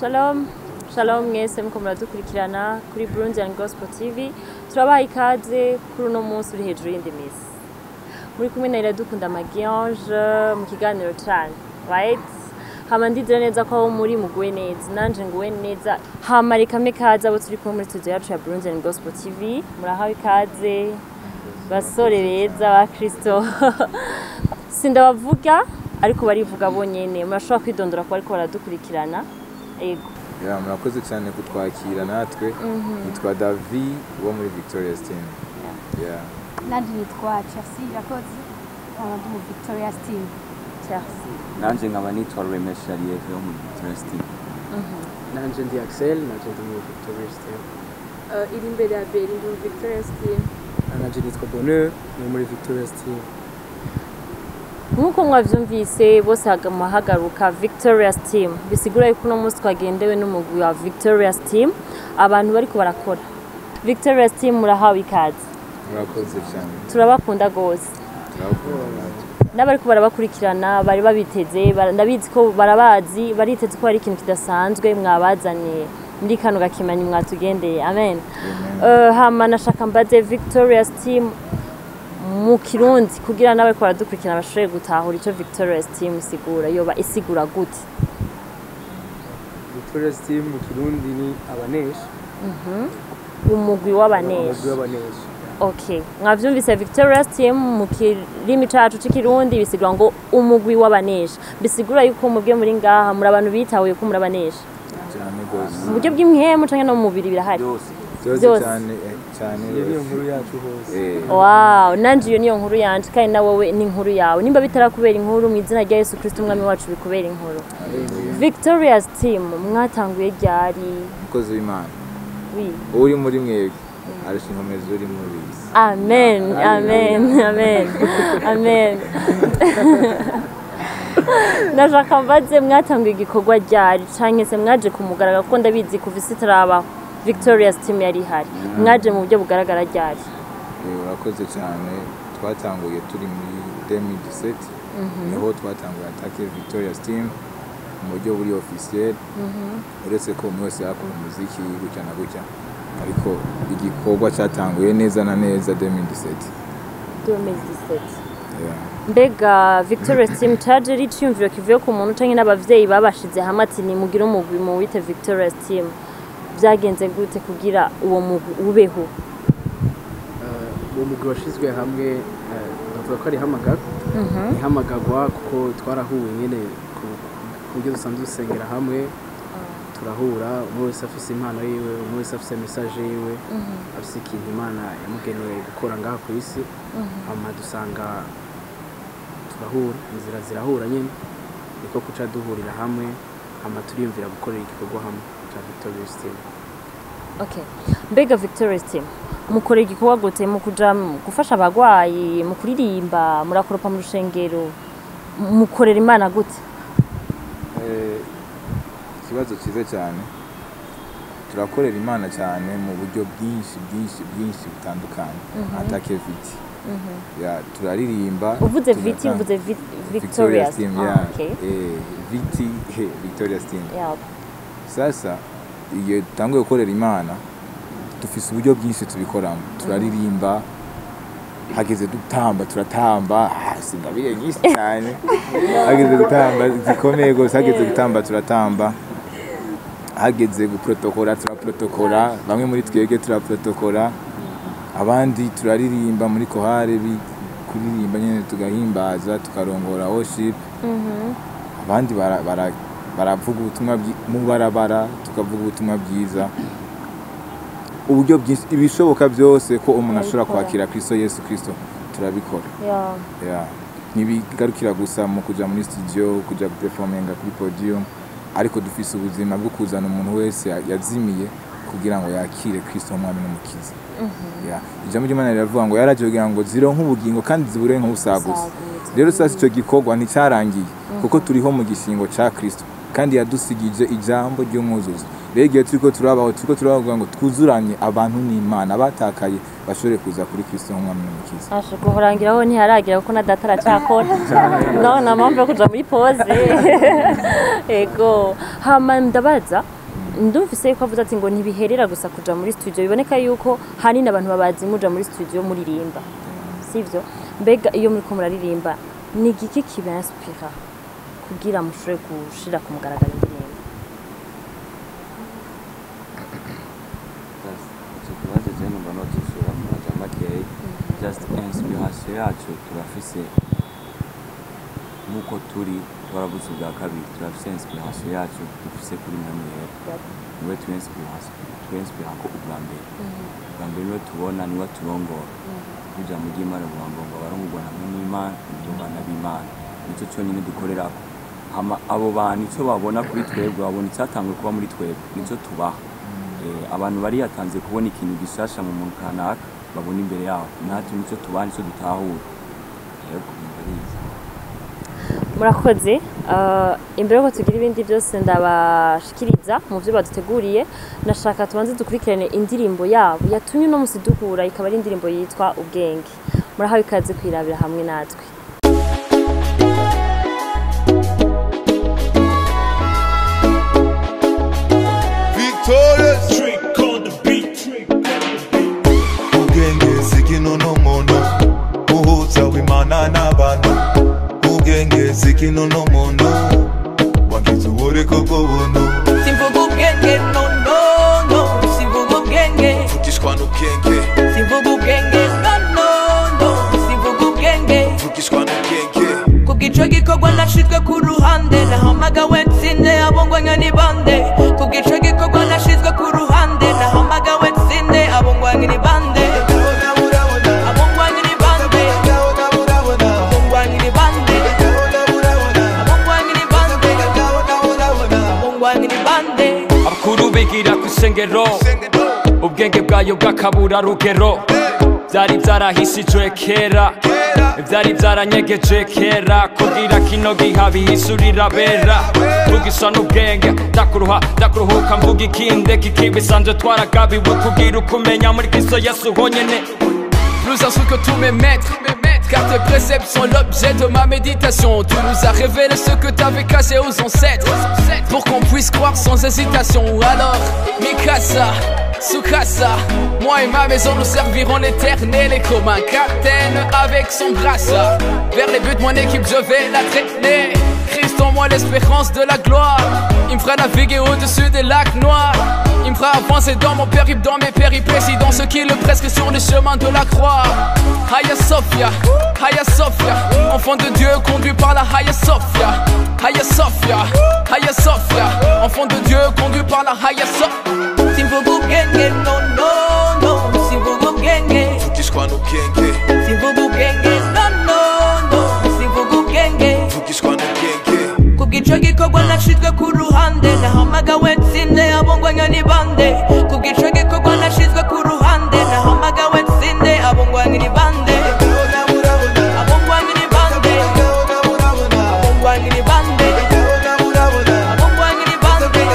Shalom, shalom mwese muko muradukurikirana kuri Burundi and Gospel TV. Turabaha ikaze kuri uno munsi uri hejuru y'indi misi. Muri kumwe na Iradukunda Magiange mu kiganiro cane, right? Hama ndizera neza ko aho muri muguwe neza, nanje nguwe neza. Hama reka mpe ikaze abo turi kumwe muri studio yacu ya Burundi and Gospel TV. Murahawe ikaze basore beza ba Kristo. Sindabavuga ariko barivuga bonyene. Murashobora kwidondora ko bariko baradukurikirana. Ego. Ya, murakoze cyane kutwakira natwe nitwa davi wo muri victoria steam yeah. nanje nitwa Chelsea Irakoze nkaba ndi mu Victoria Team Chelsea. nanje nkaba nitwa Remesha Lieve wo muri Victoria Team nanje ndi Axel nanje ndi mu Victoria Team uh, iri imbere ya Beri ndi mu Victoria's team nanje nitwa Bonheur ni muri Victoria Team nk'uko mwavyumvise bose hagama hagaruka victorious team bisigura yuko uno munsi twagendewe n'umugwi wa victorious team abantu bariko barakora victorious team murahawe ikaze murakoze cyane turabakunda gose turabakunda natwe n'abariko barabakurikirana bari babiteze bara- ndabizi ko barabazi bariteze ko hari ikintu kidasanzwe mwabazaniye muri kano gakimanyi mwatugendeye amen uh, hama nashaka mbaze victorious team mu kirundi kugira n'abariko baradukurikirana bashobore gutahura ico victorious team isigura yoba isigura gute Victoria Team mu Kirundi ni abanesha umugwi w'abanesha umugwi w'abanesha okay mwavyumvise victorious team mu kirimi cacu c'ikirundi bisigura ngo umugwi w'abanesha bisigura yuko mubwe muri ngaha muri abantu bitahuye ko muri abanesha cyane rwose mu buryo bw'imihemu canke no mu mubiri birahari byose byose byose. cyane eh, cyane iyo niyo rwose. nkuru yacu hose Eh, wow nanje iyo niyo nkuru yanje kandi na wowe ni inkuru yawe nimba bitarakubera inkuru mu izina rya yesu kristo umwami wacu bikubera inkuru victorious team mwatanguye ryari umukozi w'imana wi uri muri mwebwe arusha inkomezi uri muri isi amen amen amen amen ndashaka mbaze mwatanguye igikorwa ryari canke se mwaje kumugaragara kuko ndabizi kuva isi itarabaho victorious team yari ihari mwaje mu buryo bugaragara ryari Eh, urakoze cyane twatanguye turi muri 2017 niho twatanguye atake victoria steam mu buryo buri officiel uretse ko umwe wese yakora umuziki gutya na gutya ariko igikorwa cyatanguye neza na neza 2017 2017 yeah. mbega victorious team caje ari iciyumviro kivuye ku muntu canke n'abavyeyi babashize hamwe ati nimugire umugwi mu wite victorious team byagenze gute kugira uwo mugwi ubeho Eh, uwo mugwi washizwe hamwe eh, bavuga ko ari hamagara ihamagagwa kuko twarahuye nyene ku- ku buryo dusanzwe dusengera hamwe turahura umwe wese afise impano yiwe umwe wese afise message yiwe afise ikintu imana yamugeneye gukora ngaha ku isi hama dusanga turahura inzira zirahura nyine niko kuca duhurira hamwe hama turiyumvira gukorera igikorwa hamwe cya Victorious Team okay mbega victorious team mukora igikorwa gute mu kuja mu gufasha abagwayi mu kuririmba murakoropa mu rushengero mukorera imana gute Eh, ikibazo cyiza cyane turakorera imana cyane mu buryo bwinshi bwinshi bwinshi butandukanye atake viti ya turaririmba uvuze viti tunatanga- uvuze vi- victorious team Ah, ya okay eh, viti he, victorious team yeah. sasa iyo dutanguye gukorera imana dufise uburyo bwinshi tubikoramo turaririmba hageze dutamba turatamba ah, singabire nyinshi cyane hageze gutamba zikomeye rwose hageze gutamba turatamba hageze guprotokora turaprotokora bamwe muri twebwe turaprotokora abandi turaririmba muri kohare bi- kuririmba nyine tugahimbaza tukarongora worship abandi bara- bara- baravuga ubutumwa bwi- mu barabara tukavuga ubutumwa bwiza uburyo bwinshi ibishoboka byose ko umuntu ashobora Turabikora. kwakira kristo yesu kristo turabikora Yeah. yeah. ntibigarukira gusa mu kuja muri studio kuja guperforminga kuri podium ariko dufise ubuzima bwo kuzana umuntu wese ya- yazimiye kugira ngo yakire kristo umwami n'umukiza yeah. ijambo ry'imana riravuga ngo yaraje kugira ngo zironke ubugingo kandi zibure nk'ubusaguzi Busagutse. rero sasa icyo gikorwa nticyarangiye kuko turiho mu gishingo cya kristo kandi yadusigije ijambo ry'umwuzuzi rero igihe turiko turabaho turiko turavuga ngo twuzuranye abantu n'imana batakaye bashobore kuza kuri kristo nk'umwami n'umukiza asha guhorangiraho ntiharagira kuko na data aracakora no nta mpamvu yo kuja muri pose ego hama ndabaza ndumvise yuko avuze ati ngo ntibiherera gusa kuja muri studio biboneka yuko hanini abantu babazi muja muri studio muririmba sivyo mbega iyo muriko muraririmba ni igiki kibanspira kugira mushobore gushira ku mugaragaro indirimbo Just icyo kibazo je numva nokishura mu majambo makeyi just inspiration yacu turafise nk'uko turi twarabuze ubwa kabiri turafise inspiration yacu dufise kuri mwamwera niwe tuinspira ko ubwa mbere ubwa mbere niwe tubona niwe turongora ijambo ry'imana rivuga ngo ngo abarongorwa hamwe n'imana indungana b'imana nicyo cyonyine dukorerako hama abo bantu icyo babona kuri twebwe babona icyatanzwe kuba muri twebwe nicyo tubaha Eh, abantu bariyatanze kubona ikintu gishasha mu muntu kanaka babona imbere yabo natwe nicyo tubaha nicyo dutahura yego numva ari izi. murakoze Ah, imbere yuko tugira ibindi byose ndabashikiriza mu byo baduteguriye nashaka tubanze dukurikirane indirimbo yabo yatumye uno musi duhura ikaba ari indirimbo yitwa ubwenge murahawe ikaze kwirabira hamwe natwe Victorious Trick on the beat. ubwenge sikino n'umuntu uhuza w'imana n'abantu ubwenge sikino n'umuntu wagize ubureko bw'ubuntu Simvuga ubwenge no no no Simvuga ubwenge vugishwa n'ubwenge Simvuga ubwenge no no no Simvuga ubwenge vugishwa n'ubwenge Kubw'ico gikorwa nashizwe ku ruhande Nahamagawe nsinde abongwanya ni bande Kubw'ico gikorwa nashizwe ku ruhande Nahamagawe nsinde abongwanya ni bande Abongwanya ni bande Abongwanya ni bande Abongwanya ni bande Abongwanya ni bande abakuru bigira ku isengero ubwenge bwayo bw'akabura rugero byari byarahishijwe kera byari byaranyegeje kera kugira kino giha bihisurira bera vugisha n'ubwenge ndakuruha ndakuruhuka mvuga ikinde kikibisanzwe twaragabiwe kugira ukumenya muri kristo yesu honyene Plus instruit que tous mes maîtres Car tes préceptes sont l'objet de ma méditation Tu nous as révélé ce que t'avais caché aux ancêtres Pour qu'on puisse croire sans hésitation Alors, Mikasa, Sukasa Moi et ma maison nous servirons l'éternel Et comme un capitaine avec son brassard Vers les buts de mon équipe je vais la traîner Christ en moi l'espérance de la gloire Il me fera naviguer au-dessus des lacs noirs il me fera avancer dans mon périple, dans mes péripéties Dans ce qui est le presque sur le chemin de la croix Haya Sophia, Haya Sophia Enfant de Dieu conduit par la Haya Sophia Haya Sophia, Haya Sophia Enfant de Dieu conduit par la Haya Sophia Simvuga ubwenge no no no Simvuga ubwenge vugishwa n'ubwenge Simvuga ubwenge no no no Simvuga ubwenge vugishwa n'ubwenge Kubw'ico gikorwa nashizwe ku ruhande Nahamagawe nsinde abongwanya ni bande Kubw'ico gikorwa nashizwe ku ruhande Nahamagawe nsinde abongwanya ni bande Abongwanya ni bande Abongwanya ni bande Abongwanya ni bande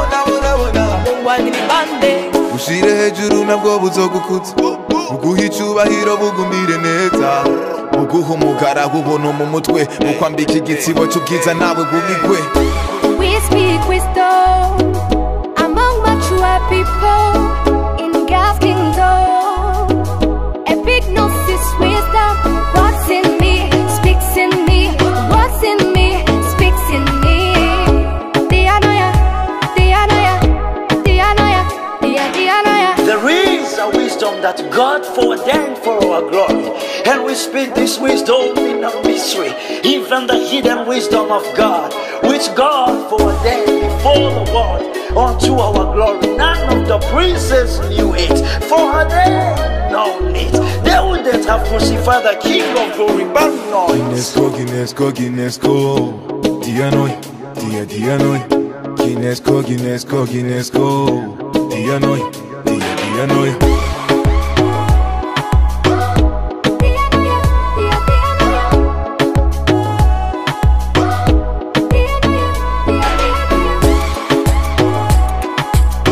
Abongwanya ni bande ushire hejuru nabwo buzogukuza buguha icubahiro bugumire neza buguha umugara w'ubuntu mu mutwe bukwambika igitsibo c'ubwiza nawe bubigwe We speak wisdom among mature people in God's kingdom. Epignosis wisdom. What's in me speaks in me. What's in me speaks in me. Dianoia, Dianoia, Dianoia, Dia Dianoia. There is a wisdom that God foreordained for our glory, and we speak this wisdom in a mystery, even the hidden wisdom of God, which God foreordained before the world unto our glory. None of the princes knew it, for they known it. They wouldn't have crucified the King of glory, but noise. Ginesko, Ginesko, Ginesko, Dianoi, Dia Dianoi, Ginesko, Ginesko, Ginesko, Dianoi, Dia Dianoi. Dianoia, Dia Dianoia. Dianoia, Dia Dianoia.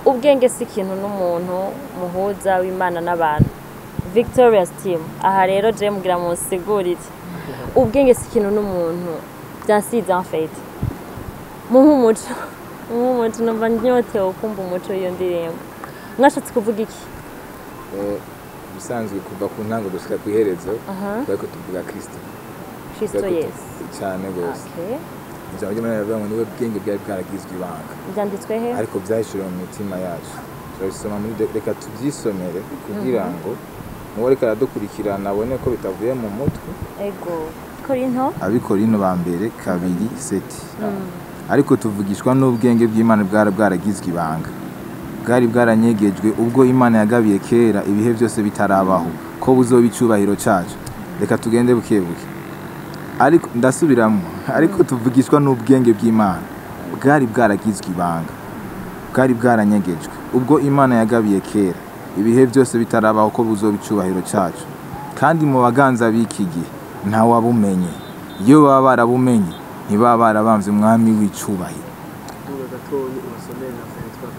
ubwenge si ikintu n'umuntu muhuza w'imana n'abantu victorious team aha rero je mugira munsigurire ubwenge si ikintu n'umuntu byansize en fait muhe umuco muhe umuco numva nyotewe kumva umuco w'iyo ndirimbo mwashatse kuvuga iki Eh, ubusanzwe kuva ku ntango gushika ku iherezo Aha. bariko tuvuga kristo kristo Bariko tu- yesu cyane rwose Okay. ijambo ry'imana riravuga ngo niwe bwenge bwari bwaragizwe ibanga byanditswe he ariko byahishuriwe mu mitima yacu turabisoma muri de- reka tubyisomere kugira Mhm. ngo n'uwo ariko aradukurikirana abone ko bitavuye mu mutwe ego korinto abikorino ba mbere kabiri seti Mm. ariko tuvugishwa n'ubwenge bw'imana bwari bwaragizwe ibanga bwari bwaranyegejwe ubwo imana yagabiye kera ibihe byose bitarabaho ko buzoba icyubahiro cyacu reka tugende buke buke ariko ndasubiramo ariko tuvugishwa n'ubwenge bw'imana bwari bwaragizwe ibanga bwari bwaranyegejwe ubwo imana yagabiye kera ibihe byose bitarabaho ko buzoba icyubahiro cyacu kandi mu baganza b'iki gihe ntawabumenye iyo baba barabumenye ntibaba barabambye umwami w'icyubahiro Duga gatoyi ubasomere na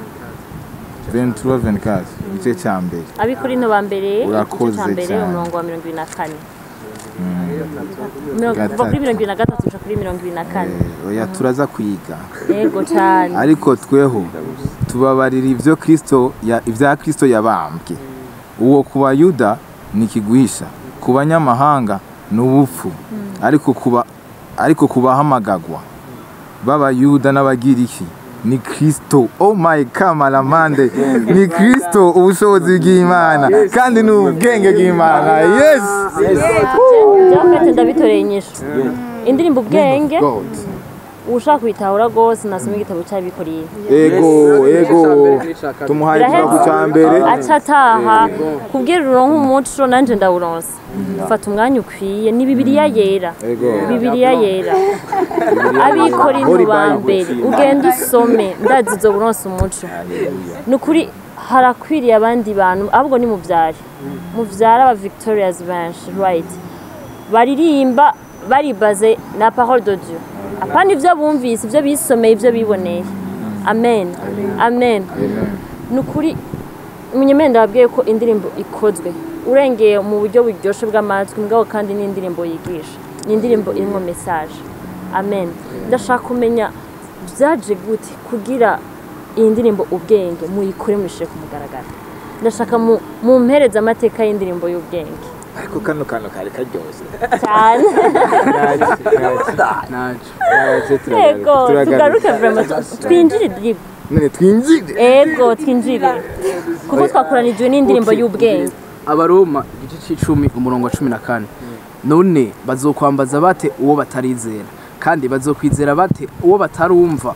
23 ventura venkasi igice cya mbere abikorinto ba mbere igice Urakoze cya mbere cyane. umurongo wa mirongo ibiri na kane Mm. Mirongo- kuva Gatatu. kuri mirongo ibiri na gatatu guca kuri mirongo ibiri na kane oya turaza kwiga yego cyane ariko tweho tubabarira ibyo kristo ya- ibya kristo yabambwe uwo ku bayuda ni ikigwisha ku banyamahanga ni ubupfu ariko kuba ariko ku bahamagagwa b'abayuda n'abagiriki ni kristo oh my kamaramande ni kristo ubushobozi bw'imana kandi ni ubwenge bw'imana yes byafite ndabitoreye inyishu indirimbo ubwenge ushaka kuyitahura rwose nasoma igitabo cy'abikoreye ego ego tumuhaye ikibazo cya mbere aca ataha kubwira uronka umuco nanjye ndawuronsa fata umwanya ukwiye ni bibiliya yera Ego. bibiliya yera abikorinto ba mbere ugenda usome ndazi izo buronsa umuco ni ukuri harakwiriye abandi bantu ahubwo ni mubyare mubyare aba victorias benshi right baririmba baribaze na parole de dieu apana ibyo bumvise ibyo bisomeye ibyo biboneye amen amen ni ukuri umunyemenda wabwiye ko indirimbo ikozwe urengeye mu buryo buryoshye bw'amatwi mbwaho kandi ni indirimbo yigisha ni indirimbo irimo mesaje amen ndashaka kumenya byaje gute kugira iyi ndirimbo ubwenge muyikore muyishyire ku mugaragaro ndashaka mu- mumpereze amateka y'indirimbo y'ubwenge ariko kano kantu kari karyoshye cyane yego tugaruke vraiment twinjire dribu none twinjire ego twinjire kuko twakoranijwe n'indirimbo y'ubwenge abaroma igice cy'icumi umurongo wa cumi na kane none bazokwambaza bate uwo batarizera kandi bazokwizera bate uwo batarumva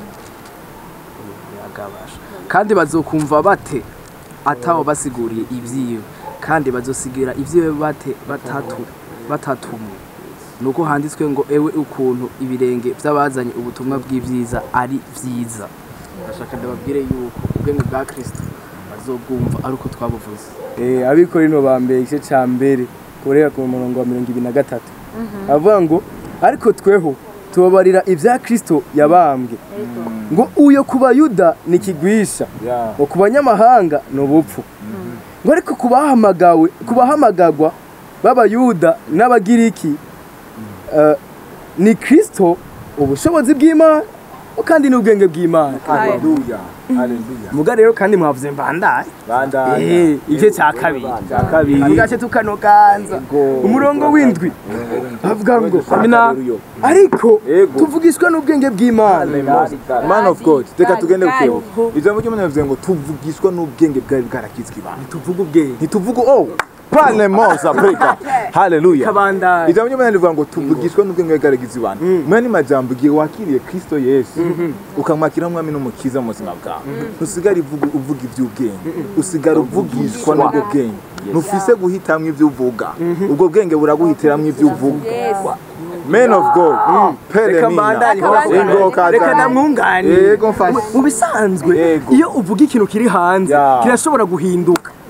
Yagabasha. kandi bazokumva bate atawo basiguriye ibyiwe kandi bazosigira ibyiwe bate batatu batatumwe nuko handitswe ngo ewe ukuntu ibirenge by'abazanye ubutumwa bw'ibyiza ari byiza ndashaka ndababwire yuko ubwenge bwa kristo bazobwumva ari uko twabuvuze Eh, abikorino ba mbere igice cya mbere kurera ku murongo wa mirongo ibiri na gatatu avuga ngo ariko tweho tubabarira ibya kristo yabambwe ngo uyo ku bayuda ni ikigwisha ngo ku banyamahanga ni ubupfu ngo ariko ku bahamagawe ku bahamagagwa b'abayuda n'abagiriki eh, ni kristo ubushobozi bw'imana kandi n'ubwenge bw'imana haleluya haleluya muga rero kandi mwavuze mbandanye bandanya Eh, igice cya kabiri cya kabiri agace tukanoganza umurongo w'indwi avuga ngo mina ariko tuvugishwa n'ubwenge bw'imana man of god reka tugende bukebuke ijambo ry'imana rivuze ngo tuvugishwa n'ubwenge bwari bwarakizwe ibanga tuvuga ubwenge ntituvuga oh pane mosa preka haleluya kabandanye ijambo ry'imana rivuga ngo tuvugishwa n'ubwenge bwari bwaragize ibanga mwene majambo igihe wakiriye kristo yesu ukamwakira nk'umwami n'umukiza mu buzima bwawe ntusigare uvuga- uvuga iby'ubwenge usigara uvugishwa n'ubwo bwenge ntufise guhitamwo ibyo uvuga ubwo bwenge buraguhitiramo ibyo uvuga men of god pere reka mbandanye ingoka reka namwunganire yego mfashe mu bisanzwe Yego. iyo uvuga ikintu kiri hanze Ya. kirashobora guhinduka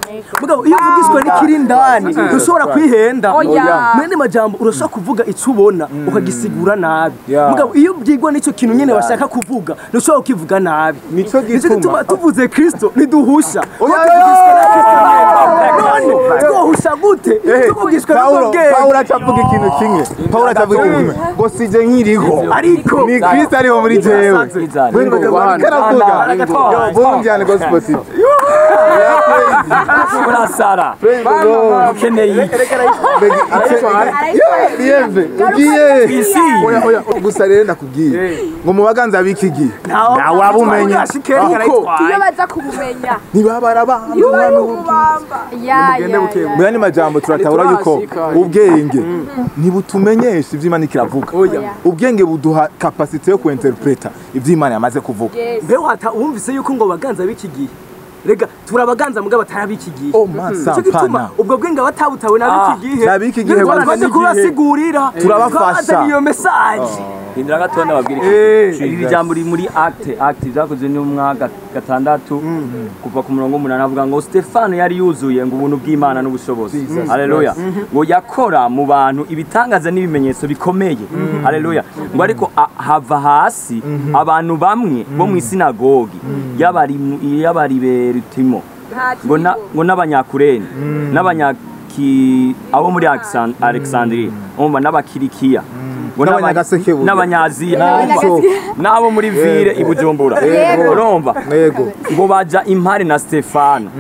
mugabo iyo uvugishwa n'ikiri indani ushobora kwihenda Oya. mwene majambo urashobora kuvuga icyo ubona ukagisigura nabi Yeah. mugabo iyo byigwa n'icyo kintu nyine bashaka kuvuga ntushobora kukivuga nabi Nico nicyo gituma. gituma tuvuze kristo ntiduhusha Oya, Kuko tuvugishwa na Kristo nyene. none twohusha gute tuvugishwa Paulo n'ubwenge Paulo acavuga ikintu kimwe Paulo acavuga ikintu kimwe ngo sije nkiriho ariko ni Kristo ariho muri jewe Izana. Wewe ngo karavuga yo bumjyane gospel city urasara Praise the Lord. ukeneye iki Yeve ugiye oya oya gusa rero ndakubwiye ngo mu baganza b'iki gihe ntawe wabumenya kuko iyo baza kubumenya ntibabara abantu y'ububamba ya ya ya mu yandi majambo turatahura yuko ubwenge ntibutumenyesha ibyo imana ikiravuga ubwenge buduha kapasite yo kuinterpreta ibyo imana yamaze kuvuga mbeho hata wumvise yuko ngo baganza b'iki gihe rega turabaganza mugabo atarab'iki gihe Oh, masa, Nico gituma pana. ubwo bwenge batabutawe n'ab'iki gihe n'ab'iki gihe nibwo bafite twaje igihe. kubasigurira Turabafasha. twazanye iyo mesaje hindura gatoya babwira Eh, iki iri jambo riri muri acte acte byakozwe n'umwaka gatandatu kuva ku murongo w'umunani avuga ngo stefano yari yuzuye ngo ubuntu bw'imana n'ubushobozi haleluya ngo yakora mu bantu ibitangaza n'ibimenyetso bikomeye haleluya ngo ariko a- hava hasi abantu bamwe bo mu isinagogi y'abari mu- y'abariberutimo ngo na- ngo n'abanyakureni n'abanyaki abo muri Alexan- alexandria umva n'abakirikiya ngo n'aba- N'abanyagasekebuye. n'abanyaziya Naco. n'abo muri vire i bujumbura Yego. urumva yego ngo baja impare na stefano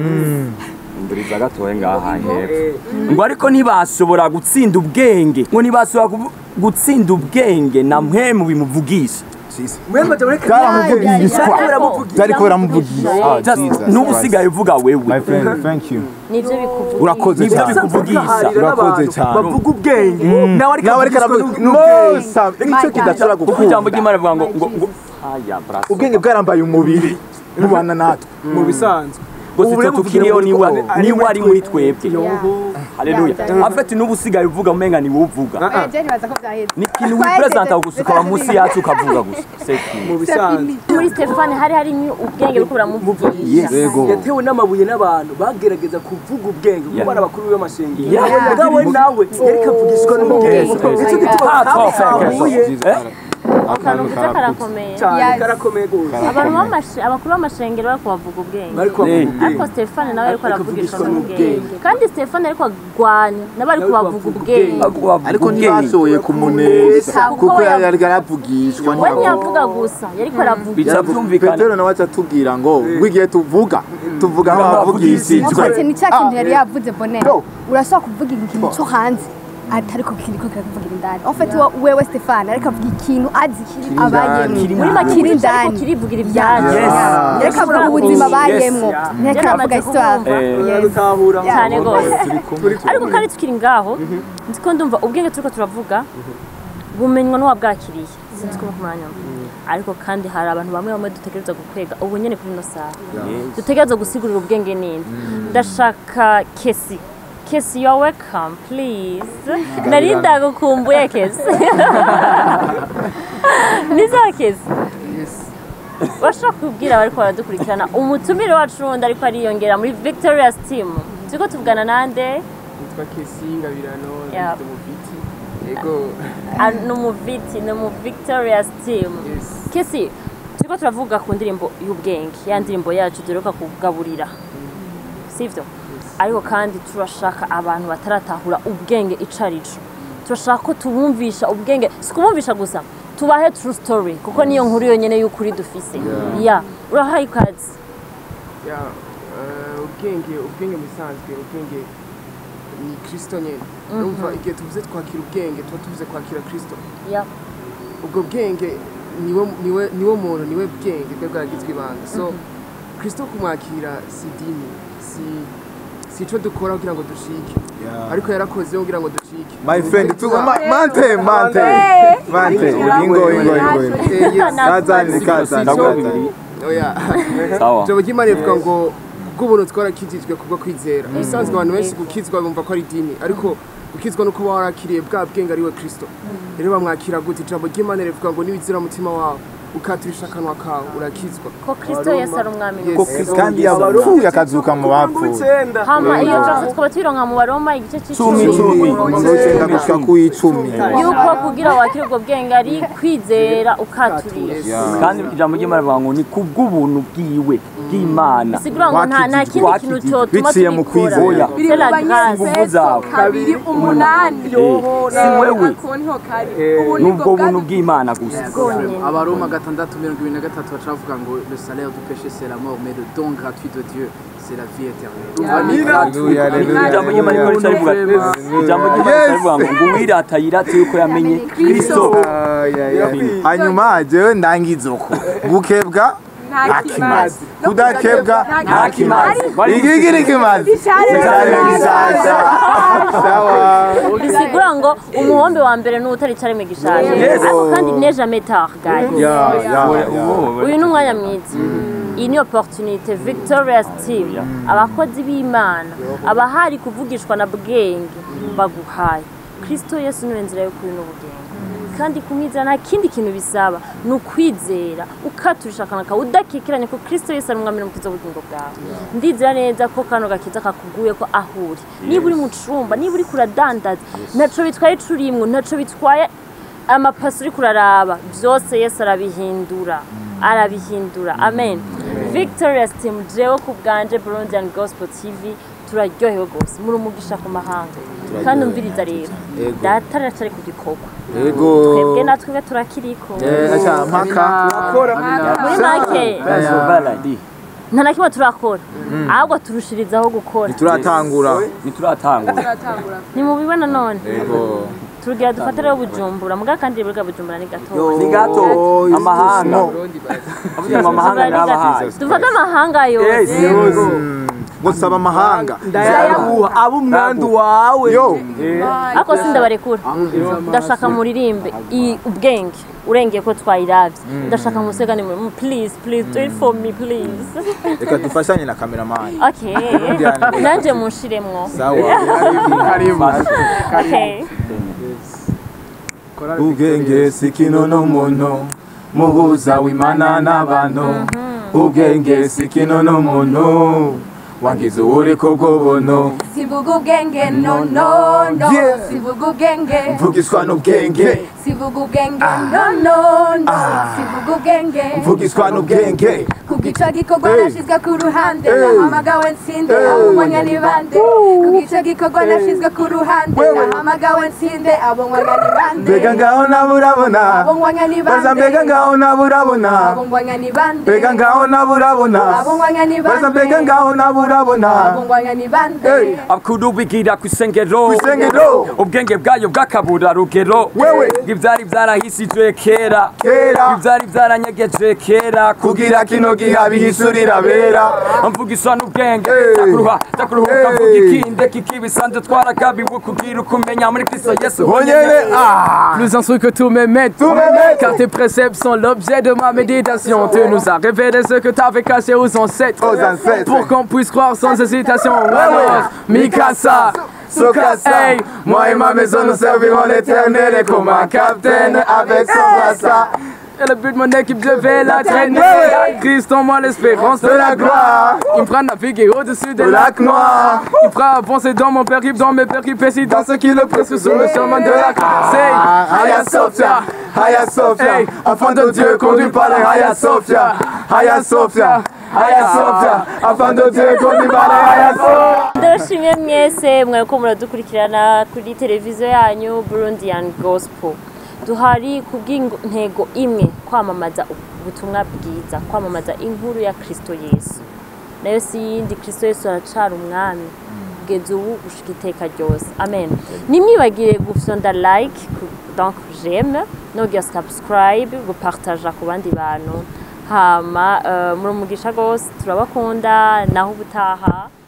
nduriza gatoye ngaha hepfo ngo ariko ntibashobora gutsinda ubwenge ngo ntibashobora kuvu- gutsinda ubwenge na mpwemu bimuvugisha mwene majambo reka bwaramuvugishwa baramuvugisha. byari kubera muvugisha Ah, Just Jesus n'ubu Christ. usigaye uvuga wewe my friend thank you nibyo bikuvuga urakoze Nibyo cyane bikuvugisha. urakoze cyane bavuga ubwenge nawe ariko nawe ariko avugishwa aravuga n'ubwenge. nosa nicyo kidashobora kuko ijambo gukunda ry'imana rivuga ngo ngo ngo aya brasa ubwenge bwarambaye umubiri mubana natwe mu bisanzwe ngo Ubu sitwe rero tukiriho kugira ngo niwe ari niwe ari muri twebwe Yeah. haleluya afite n'ubu usigaye uvuga umenga ni wowe uvuga Eh, je nibaza ko byaheze ni ikintu wipresenta gusa ukaba munsi yacu ukavuga gusa seki mu bisanzwe muri stefani hari harimo ubwenge buriko buramuvugisha yego yatewe n'amabuye n'abantu bagerageza kuvuga ubwenge kuko Yeah. bari abakuru b'amashengero Yeah. mugabo we nawe yariko avugishwa n'ubwenge Yes, yes. nicyo gituma Ah, twelve kamuye seconds. akantu kiza karakomeye cyane Yes. karakomeye gose abantu b'amashe- abakuru b'amashengero bariko bavuga ubwenge bariko bavuga ariko ubwenge stefani nawe ariko Ariko aravugishwa avugishwa n'ubwenge n'ubwenge. kandi stefani ariko agwanya nabo ariko Nawe bavuga bavuga ubwenge ariko ntibashoboye kumuneza Kuko kuko yavuga- yari yaravugishwa we ntiyavuga gusa yariko aravuga bica byumvikana petero nawe aca atubwira ngo ngo igihe tuvuga tuvuga nk'abavugishijwe Ati ni cya kintu yari yavuze bonere urashobora kuvuga ikintu cyo hanze atari ko kiri ko kirakuvugira indani en fait wo- wewe Stefan ariko avuga ikintu azi abayemo Kiri muri muri make makiri ariko indani kirivugira ibyanyu Yes. ariko avuga ubuzima bayemo ntiyariko avuga histoire Eh, dutahura cyane rwose turi ariko kandi tukiri ngaho nzi ko ndumva ubwenge turiko turavuga bumenywa n'uwabwakiriye sinzi ko kumwanya ariko kandi hari abantu bamwe bamwe dutegereza gukwega ubu nyene kuri ino saha dutegereza gusigurira ubwenge nini ndashaka kesi kesi you're welcome please nari ndagukumbuye kesi niza kesi bashobora kubwira abariko baradukurikirana umutumire wacu wundi ariko ariyongera muri victorious team turiko tuvugana nande nitwa kesi ngabirano Yeah. ndi umuviti yego Ah, ni umuviti ni umu victorious team yes kesi turiko turavuga ku ndirimbo y'ubwenge ya ndirimbo yacu duheruka kugaburira sivyo ariko kandi turashaka abantu bataratahura ubwenge ico arico turashaka ko tubumvisha ubwenge si kubumvisha gusa tubahe true story kuko niyo nkuru yonyene y'ukuri dufise ya urahaye ikaze ya eh, ubwenge ubwenge musanzwe ubwenge ni kristo nyene urumva igihe tuvuze twakira ubwenge tuba tuvuze kwakira kristo ya ubwo bwenge niwe niwe niwe muntu niwe bwenge bwe bwaragizwe ibanga so kristo kumwakira si dini si si ico dukora kugira ngo dushike ariko yarakoze kugira ngo dushike my friend tu ma- mante mante mante ingo ingo ingo Eh, yes. kazani kazani ndaguha bibiri oya sawa ijambo ry'imana rivuga ngo kubw'ubuntu twarakijijwe kubwo kwizera ubusanzwe abantu benshi gukizwa bumva ko ari idini ariko gukizwa no kuba warakiriye bwa bwenge ari we kristo rero bamwakira gute ijambo ry'imana rivuga ngo niwizira umutima wawe ukaturisha akanwa kawe urakizwa ko kristo yesu ari umwami Yes. ko Kristo kandi yapfuye akazuka mu bapfuye hama iyo verse tukaba tuyironka mu baroma igice cumi c'icumi umurongo w'icenda gushika ku icumi yuko kugira wakire ubwo bwenge ari kwizera ukaturisha kandi ijambo ry'imana rivuga ngo ni kubw'ubuntu bwiwe bw'imana bisigura ngo nta nta kindi kintu cyotuma biciye mu tubikora kwizera. biri c'est mu la grâce ingufu zawe kabiri umunani si wewe ako niho kari ubu ni nibwo ubwo buntu bwa bw'imana gusa abaroma gatandatu mirongo ibiri na gatatu bacavuga ngo le salaire du péché c'est la mort mais le don gratuit de dieu c'est la vie éternelle Haleluya, haleluya. ijambo ry'imana rikora icyo rivuga ijambo ry'imana rivuga ngo ngo uwirata yirate yuko yamenye kristo Ay, ay, ay. hanyuma jewe ndangiza uko gukebwa nta kimazi kudakebwa nta kimazi igigi ni kimazi Icari gishasha sawa bisigura ngo umuhombe wa mbere n'utari careme gishaje Yes. ariko kandi ne jamais tard guys ya ya ya uyu ni umwanya mwiza iyi ni opportunité victorious team abakozi b'imana abahari kuvugishwa na bwenge baguhaye kristo yesu niwe nzira y'ukuri n'ubugingo kandi kumwizera nta kindi kintu bisaba ni ukwizera ukaturisha akanwa kawe udakikiranye ko kristo yesu ari umwami n'umukiza w'ubugingo bwawe ndizera neza ko kano gakiza kakuguye ko aho uri niba uri mu cumba niba uri kuradandaza ntaco bitwaye ico urimwo ntaco bitwaye amapasi uri kuraraba byose yesu arabihindura arabihindura amen victorious team jewe ku bwanje burundian gospel tv turaryohewe rwose muri umugisha ku mahanga kandi umviriza rero Yego. data aracari ku gikorwa Yego. twebwe natwe turakiriko Eh, acha mpaka muri make baradi nta na kimwe turakora ahubwo turushirizaho gukora turatangura ntituratangura nimubibona none Yego. turugira dufate rero bujumbura muga kandi bwa bujumbura ni gatoya ni gato Oh, amahanga no. avuga ngo amahanga n'abahaye dufate amahanga yose ngo saba amahanga ndayaguha abo umwandu wawe yo ariko sindabarekura ndashaka muririmbe i- ubwenge urengeye ko twayiravye ndashaka musegane muri please please do it for me please reka dufashanye na kameramani okay nanje munshiremwo sawa okay ubwenge si kino n'umuntu muhuza w'imana n'abantu ubwenge si kino n'umuntu wangiza uburiko bw'ubuntu sivuga ubwenge no no no Yeah. sivuga ubwenge mvugiswa n'ubwenge sivuga ubwenge no no no sivuga ubwenge mvugiswa n'ubwenge kugico gikorwa Hey. nashizwe ku ruhande Hey. nahamagawe nsinde abo mwanya ni bande kugico gikorwa nashizwe ku ruhande Wewe. nahamagawe nsinde abo mwanya ni bande mbega ngaho naburabona abo mwanya ni bande baza mbega ngaho naburabona abo mwanya ni bande mbega ngaho naburabona abo mwanya ni baza bande mbega ngaho naburabona abo mwanya ni bande Hey. abakuru bigira ku isengero Kw'isengero. ubwenge bwayo bw'akabura rugero Wewe. ibyari byarahisijwe kera Kera. ibyari byaranyegeje kera kugira kino giha bihisurira bera mvugisha n'ubwenge Hey. takuruha takuruhuka Hey. mvuga ikinde kikibisanzwe twaragabiwe kugira ukumenya muri kristo yesu honyene ah Plus instruit que tous mes maîtres. Tous mes maîtres. Car tes préceptes sont l'objet de ma méditation. Tu nous as révélé ce que t'avais caché aux ancêtres. Aux ancêtres. Pour qu'on puisse croire sans hésitation. Alors, Mikasa. Sokasa, Hey. moi et ma maison nous servirons l'éternel et comme un capitaine avec son brassard. Et le but de mon équipe, je vais la traîner. Ouais. Christ en moi, l'espérance De la gloire, Il me fera naviguer au-dessus des le lac noir, Il me fera avancer dans mon périple, dans mes péripéties, dans ce qui le presque sur le chemin de la grâce. Hey. Haya Sophia, Haya Sophia, Hey. enfant de Dieu conduit par les Haya Sophia, Haya Sophia, Haya Sophia, enfant de Dieu conduit par les Haya Sophia. ndabashimiye mwese mwariko muradukurikirana kuri televiziyo yanyu burundian gospel duhari ku bw'intego imwe kwamamaza ubutumwa bwiza kwamamaza inkuru ya kristo yesu nayo si yindi kristo yesu aracara umwami kugeza ubu gushika iteka ryose amen nimwibagire gufyonda like ku- donc j'aime no kugira subscribe gupartaja ku bandi bantu hama uh, muri umugisha rwose turabakunda naho ubutaha